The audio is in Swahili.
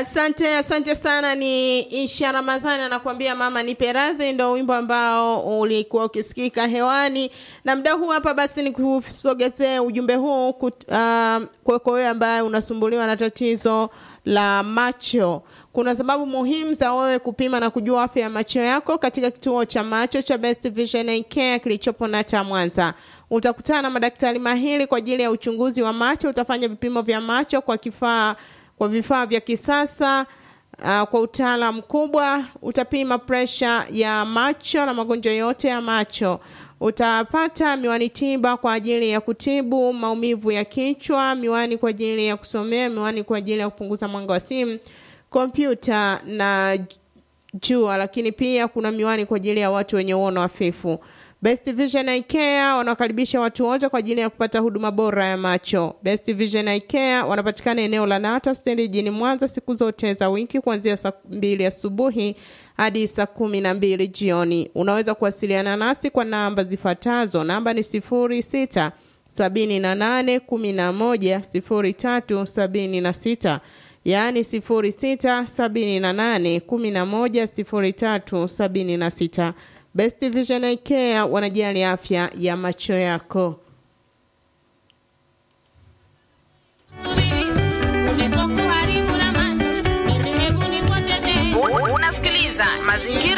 Asante, asante sana. Ni Isha Ramadhani anakuambia mama nipe radhi, ndo wimbo ambao ulikuwa ukisikika hewani na mda huu hapa. Basi ni kusogezee ujumbe huu uh, kwako wewe ambaye unasumbuliwa na tatizo la macho. Kuna sababu muhimu za wewe kupima na kujua afya ya macho yako katika kituo cha macho cha Best Vision Eye Care kilichopo Nata Mwanza. Utakutana na madaktari mahiri kwa ajili ya uchunguzi wa macho. Utafanya vipimo vya macho kwa kifaa kwa vifaa vya kisasa uh, kwa utaalamu mkubwa. Utapima presha ya macho na magonjwa yote ya macho. Utapata miwani tiba kwa ajili ya kutibu maumivu ya kichwa, miwani kwa ajili ya kusomea, miwani kwa ajili ya kupunguza mwanga wa simu, kompyuta na jua, lakini pia kuna miwani kwa ajili ya watu wenye uono hafifu. Best Vision Eye Care wanawakaribisha watu wote kwa ajili ya kupata huduma bora ya macho. Best Vision Eye Care wanapatikana eneo la Nata stendi jijini Mwanza siku zote za wiki kuanzia saa mbili asubuhi hadi saa kumi na mbili jioni. Unaweza kuwasiliana nasi kwa namba zifuatazo. Namba ni sifuri sita sabini na nane kumi na moja sifuri tatu sabini na sita yaani sifuri sita sabini na nane kumi na moja sifuri tatu sabini na sita. Best Vision Eye Care wanajali afya ya macho yako. Unasikiliza mazingira